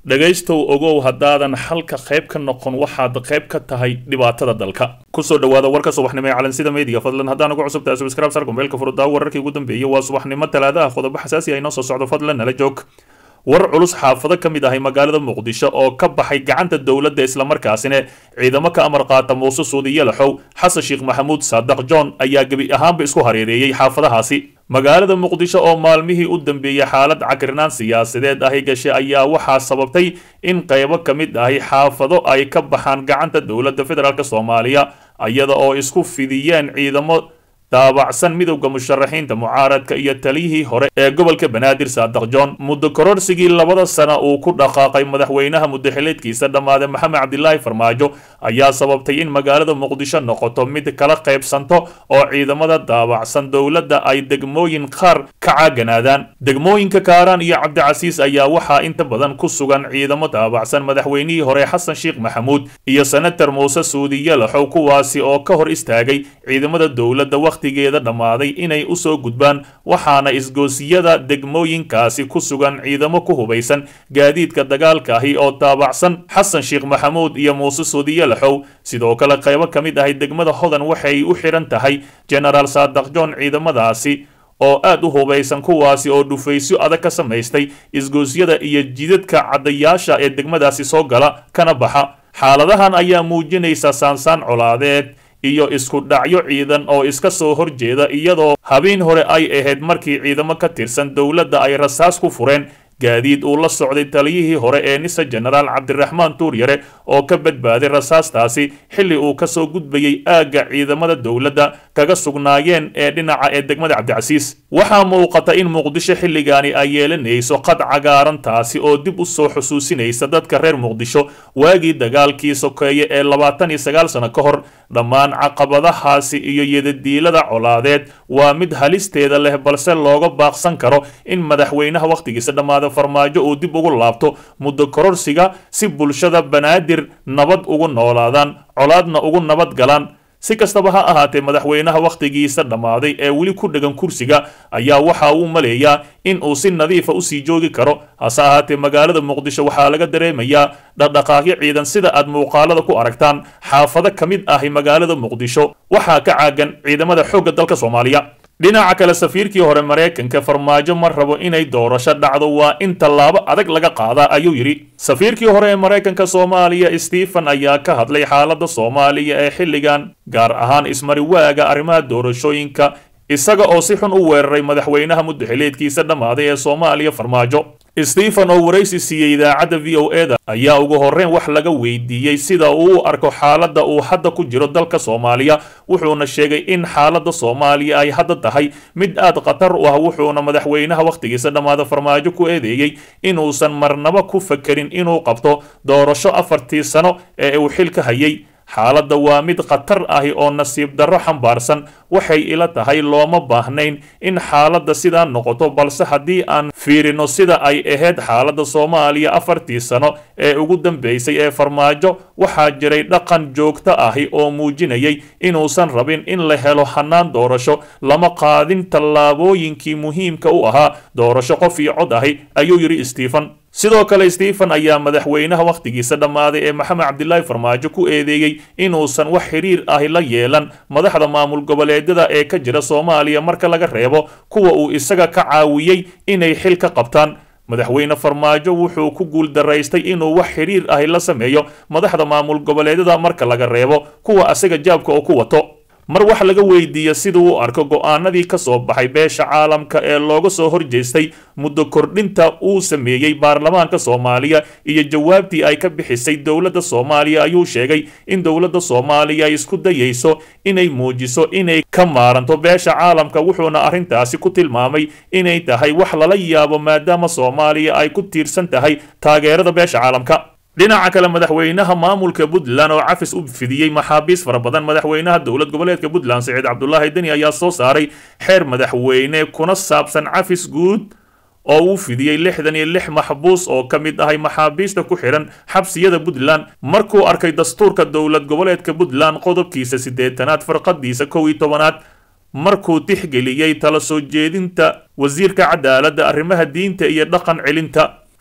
dhegaystow ogow haddaadan xalka qayb ka noqon waxaad qayb ka tahay dhibaatada dalka kusoo dhawaada warka subaxnimo ee calansida meediga fadlan haddaan ugu cusub tahay subscribe sar gombeelka furudaawo wararkii ugu dambeeyey waa subaxnimo talaadaha qodobo xasaasi ah inoo soo socdo fadlan nala joog war culus xaafado ka mid ahay magaalada muqdisho oo ka baxay gacanta dowladda islamarkaasina ciidamo ka amar qaata muuse suudi yalaxow xasan sheekh maxamuud saadaq john ayaa gebi ahaanba isku hareereeyey xaafadahaasi magaalada muqdisho oo maalmihii u dambeeyey xaalad cakrinaan siyaasadeed ahi gashay ayaa waxaa sababtay in qaybo ka mid ahi xaafado ay ka baxaan gacanta dowladda federaalk soomaaliya iyada oo isku fidiyeen ciidamo daabacsan midowda musharaxiinta mucaaradka iyo taliyihii hore ee gobolka banaadir saadaq john muddo kororsigii labada sana uu ku dhaqaaqay madaxweynaha muddaxileedkiisa dhammaaday maxamed cabdilaahi farmaajo ayaa sababtay in magaalada muqdisho noqoto mid kala qaybsanto oo ciidamada daabacsan dowladda ay degmooyin qaar ka caaganaadaan degmooyinka kaaraan iyo cabdicasiis ayaa waxaa inta badan ku sugan ciidamo daabacsan madaxweynihii hore xasan sheekh maxamuud iyo senator muuse suudiye laxow kuwaasi oo ka hor istaagay ciidamada dowladda waqtigeeda dhammaaday inay u soo gudbaan waxaana isgoosiyada degmooyinkaasi ku sugan ciidamo ku hubaysan gaadiidka dagaalka ahi oo daabacsan xasan sheekh maxamuud iyo muuse suudiye laxow sidoo kale qaybo ka mid ahay degmada hodan waxay u xidhan tahay genaraal saadaq john ciidamadaasi oo aad u hubaysan kuwaasi oo dhufaysyo adag ka samaystay isgoosyada iyo jidadka caddayaasha ee degmadaasi soo gala kana baxa xaaladahan ayaa muujinaysa saansaan colaadeed iyo isku dhacyo ciidan oo iska soo horjeeda iyadoo habeen hore ay ahayd markii ciidamo ka tirsan dowladda ay rasaas ku fureen gaadiid uu la socday taliyihii hore ee nisa genaraal cabdiraxmaan tuuryare oo ka badbaaday rasaastaasi xilli uu ka soo gudbayey aagga ciidamada dowladda kaga sugnaayeen ee dhinaca ee degmada cabdicasiis waxaa muuqata in muqdisho xilligaani ay yeelanayso qad cagaaran taasi oo dib u soo xusuusinaysa dadka reer muqdisho waagii dagaalkii sokeeye ee labaatan iyo sagaal sano ka hor dhammaan caqabadahaasi iyo yadadiilada colaadeed waa mid halisteeda leh balse looga baaqsan karo in madaxweynaha wakhtigiisa dhammaada farmaajo uu dib ugu laabto muddo kororsiga si bulshada banaadir nabad ugu noolaadaan colaadna ugu nabad galaan si kastaba ha ahaatee madaxweynaha wakhtigiisa dhammaaday ee weli ku dhegan kursiga ayaa waxa uu maleeyaa in uu si nadiifa usii joogi karo hase ahaatee magaalada muqdisho waxaa laga dareemayaa dhaqdhaqaaqyo ciidan sida aad muuqaalada ku aragtaan xaafado ka mid ahi magaalada muqdisho waxaa ka caagan ciidamada xoogga dalka soomaaliya dhinaca kale safiirkii hore maraykanka farmaajo ma rabo inay doorasho dhacdo waa in tallaabo adag laga qaadaa ayuu yidhi safiirkii hore ee maraykanka soomaaliya stephen ayaa ka hadlay xaaladda soomaaliya ee xilligan gaar ahaan ismari waaga arrimaha doorashooyinka isaga oo si xun u weeraray madaxweynaha muddaxileedkiisa dhammaaday ee soomaaliya farmaajo stephen oo waraysi siiyey idaacadda v o e da ayaa ugu horreyn wax laga weydiiyey sida uu u arko xaaladda uu hadda ku jiro dalka soomaaliya wuxuuna sheegay in xaaladda soomaaliya ay hadda tahay mid aad khatar u ah wuxuuna madaxweynaha wakhtigiisa dhammaada farmaajo ku eedeeyey inuusan marnaba ku fakerin inuu qabto doorasho afartii sano ee uu xilka hayay xaaladda waa mid khatar ahi oo nasiib darro xambaarsan waxay ila tahay looma baahnayn in xaaladda sidaa noqoto balse haddii aan fiirino sida ay ahayd xaaladda soomaaliya afartii sano ee ugu dambeysay ee farmaajo waxaa jiray dhaqan joogto ahi oo muujinayay inuusan rabin in la helo hannaan doorasho lama qaadin tallaabooyinkii muhiimka u ahaa doorasho qof iyo cod ahi ayuu yidhi stephen sidoo kale stephen ayaa madaxweynaha wakhtigiisa dhammaaday ee maxamed cabdilaahi farmaajo ku eedeeyey inuusan wax xiriir ahi la yeelan madaxda maamul goboleedyada ee ka jira soomaaliya marka laga reebo kuwa uu isaga ka caawiyey inay xil ka qabtaan madaxweyne farmaajo wuxuu ku guuldaraystay inuu wax xiriir ahi la sameeyo madaxda maamul goboleedyada marka laga reebo kuwa asaga jaabka oo ku wato mar wax laga weydiiya siduu u arko go'aanadii ka soo baxay beesha caalamka ee looga soo horjeestay muddo kordhinta uu sameeyey baarlamaanka soomaaliya iyo jawaabtii ay ka bixisay dowladda soomaaliya ayuu sheegay in dowladda soomaaliya ay isku dayayso inay muujiso inay ka maaranto beesha caalamka wuxuuna arrintaasi ku tilmaamay inay tahay wax lala yaabo maadaama soomaaliya ay ku tiirsan tahay taageerada beesha caalamka dhinaca kale madaxweynaha maamulka puntland oo cafis u fidiyey maxaabiis fara badan madaxweynaha dowlad goboleedka puntland siciid cabdulaahi deni ayaa soo saaray xeer madaxweyne kuna saabsan cafis guud oo uu fidiyey lixdan iyo lix maxbuus oo ka mid ahay maxaabiista ku xidhan xabsiyada puntland markuu arkay dastuurka dowlad goboleedka puntland qodobkiisa siddeetanaad farqadiisa kow iyo tobanaad markuu tixgeliyey tala soo jeedinta wasiirka cadaaladda arrimaha diinta iyo dhaqan celinta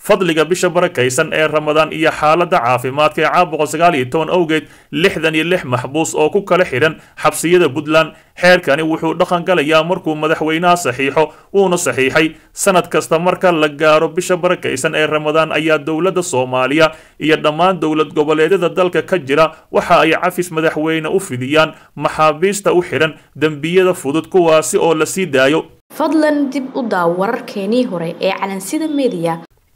fadliga bisha barakaysan ee ramadaan iyo xaaladda caafimaadka ee caabuqa sagaal iyo toban awgeed lixdan iyo lix maxbuus oo ku kala xidhan xabsiyada puntland xeerkani wuxuu dhaqan galayaa markuu madaxweynaha saxiixo wuuna saxiixay sanad kasta marka la gaaro bisha barakaysan ee ramadaan ayaa dowladda soomaaliya iyo dhammaan dowlad goboleedyada dalka ka jira waxa ay cafis madaxweyne u fidiyaan maxaabiista u xidhan dembiyada fudud kuwaasi oo la sii daayo fadlan dib u daaw wararkeenii hore ee calansida mediya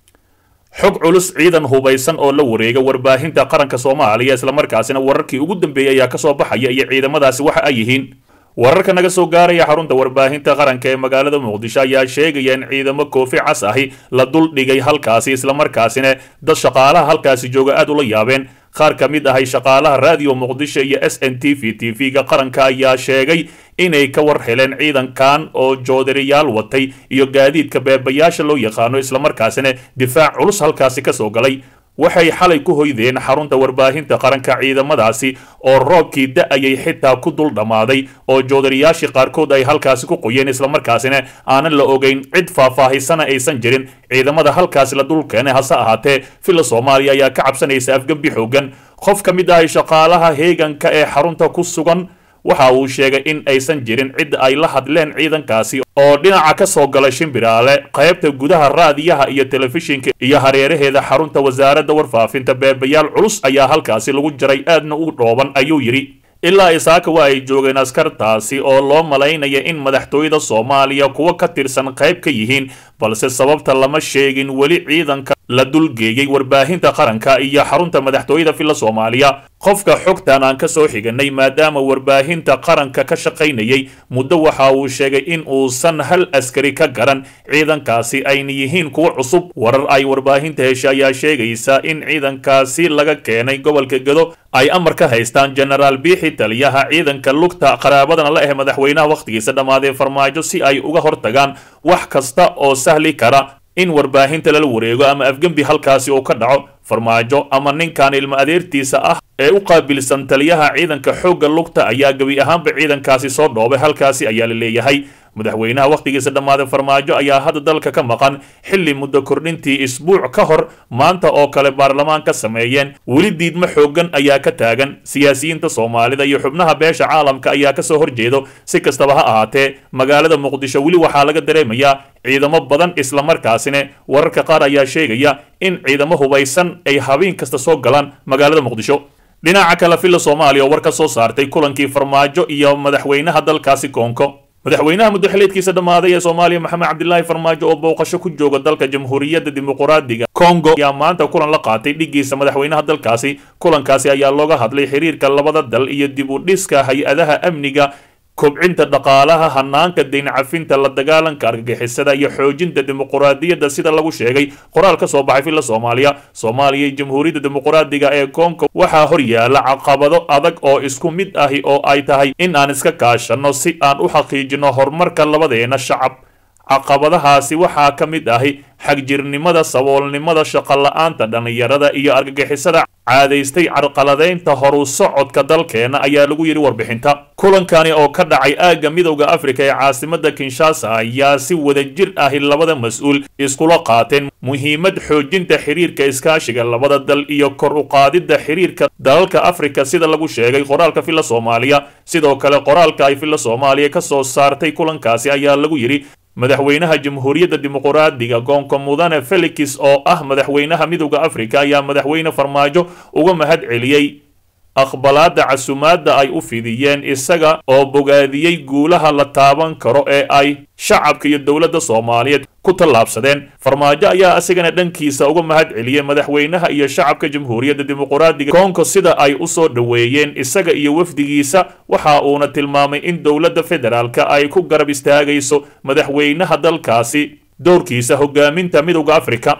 xog culus ciidan hubaysan oo la wareega warbaahinta qaranka soomaaliya islamarkaasina wararkii ugu dambeeyay ayaa kasoo baxaya iyo ciidamadaasi waxa ay yihiin wararka naga soo gaaraya xarunta warbaahinta qaranka ee magaalada muqdisho ayaa sheegaya in ciidamo koofi cas ahi la dul dhigay halkaasi islamarkaasina dad shaqaalaha halkaasi jooga aada ula yaabeen qaar ka mid ahay shaqaalaha raadiyo muqdisho iyo s n t v t v-ga qaranka ayaa sheegay inay ka war heleen ciidankan oo joodariyaal watay iyo gaadiidka beebayaasha loo yaqaano islamarkaasina difaac culus halkaasi kasoo galay waxay xalay ku hoydeen xarunta warbaahinta qaranka ciidamadaasi oo roobkii da-ayay xitaa ku dul dhammaaday oo joodariyaashii qaarkood ay halkaasi ku qoyeen islamarkaasina aanan la ogeyn cid faahfaahisana aysan jirin ciidamada halkaasi la dul keenay hase ahaatee filla soomaaliya ayaa ka cabsanaysa afgembi xoogan qof ka mid ahay shaqaalaha heeganka ee xarunta ku sugan waxa uu sheegay in aysan jirin cid ay la hadleen ciidankaasi oo dhinaca ka soo galay shimbiraale qaybta gudaha raadiyaha iyo telefishinka iyo hareeraheeda xarunta wasaaradda warfaafinta beebayaal culus ayaa halkaasi lagu jaray aadna u dhooban ayuu yidhi ilaa isaaka waa ay joogeen askartaasi oo loo malaynaya in madaxtooyada soomaaliya kuwa ka tirsan qayb ka yihiin balse sababta lama sheegin weli ciidanka la dulgeeyey warbaahinta qaranka iyo xarunta madaxtooyada filla soomaaliya qofka xogtan aan ka soo xiganay maadaama warbaahinta qaranka ka shaqaynayay muddo waxa uu sheegay in uusan hal askari ka garan ciidankaasi ayna yihiin kuwo cusub warar ay warbaahinta hesha ayaa sheegaysa in ciidankaasi laga keenay gobolka gedo ay amar ka haystaan jenaraal biixi taliyaha ciidanka lugta qaraabadana la ah madaxweynaha wakhtigiisa dhammaadee farmaajo si ay uga hortagaan wax kasta oo sahli kara in warbaahinta lala wareego ama afgembi halkaasi uu ka dhaco farmaajo ama ninkan ilmo adeertiisa ah ee u qaabilsan taliyaha ciidanka xoogga lugta ayaa gebi ahaanba ciidankaasi soo dhoobay halkaasi ayaa la leeyahay madaxweynaha wakhtigiisa dhammaaday farmaajo ayaa hadda dalka ka maqan xilli muddo kordhintii isbuuc ka hor maanta oo kale baarlamaan ka sameeyeen weli diidmo xooggan ayaa ka taagan siyaasiyiinta soomaalida iyo xubnaha beesha caalamka ayaa kasoo horjeedo si kastaba ha ahaatee magaalada muqdisho weli waxaa laga dareemayaa ciidamo badan islamarkaasina wararka qaar ayaa sheegaya in ciidamo hubaysan ay habeen kasta soo galaan magaalada muqdisho dhinaca kale filla soomaaliya oo war ka soo saartay kulankii farmaajo iyo madaxweynaha dalkaasi koonko madaxweynaha muddoxileedkiisa dhammaaday ee soomaaliya maxamed cabdilaahi farmaajo oo booqasho ku jooga dalka jamhuuriyadda dimuquraadiga kongo ayaa maanta kulan la qaatay dhigiisa madaxweynaha dalkaasi kulankaasi ayaa looga hadlay xiriirka labada dal iyo dib u dhiska hay-adaha amniga kobcinta dhaqaalaha hanaanka dayn cafinta la dagaalanka argagixisada iyo xoojinta dimuquraadiyadda sida lagu sheegay qoraal ka soo baxay filla soomaaliya soomaaliya iyo jamhuuriyadda dimuquraadiga ee koonka waxaa hor yaala caqabado adag oo isku mid ahi oo ay tahay in aan iska kaashanno si aan u xaqiijino horumarka labadeena shacab caqabadahaasi waxaa ka mid ahi xagjirnimada saboolnimada shaqola-aanta dhallinyarada iyo argagixisada caadaystay carqaladaynta horu socodka dalkeena ayaa lagu yidhi warbixinta kulankani oo ka dhacay aagga midowda afrika ee caasimada kinshasa ayaa si wadajir ahi labada mas-uul iskula qaateen muhiimad xoojinta xiriirka iskaashiga labada dal iyo kor u qaadidda xiriirka dalalka afrika sida lagu sheegay qoraalka filla soomaaliya sidoo kale qoraalka ay filla soomaaliya ka soo saartay kulankaasi ayaa lagu yidhi madaxweynaha jamhuuriyadda dimuquraadiga goonka mudane felix oo ah madaxweynaha midowda afrika ayaa madaxweyne farmaajo uga mahad celiyey aqbalaadda casumaadda ay u fidiyeen isaga oo bogaadiyey guulaha la taaban karo ee ay shacabka iyo dowladda soomaaliyeed ku tallaabsadeen farmaajo ayaa asigana dhankiisa uga mahad celiyey madaxweynaha iyo shacabka jamhuuriyadda dimuquraadiga koonko sida ay u soo dhoweeyeen isaga iyo wafdigiisa waxa uuna tilmaamay in dowladda federaalka ay ku garab istaagayso madaxweynaha dalkaasi dowrkiisa hogaaminta midowda afrika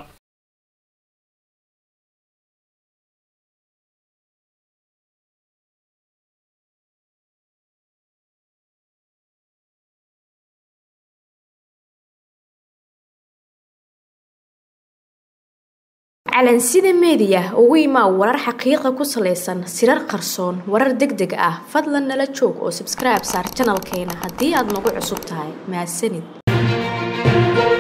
calansida meediya ugu imaa warar xaqiiqa ku salaysan sirar qarsoon warar deg deg ah fadlan nala joog oo sabskribe saar janalkeena haddii aad nagu cusub tahay mahadsanid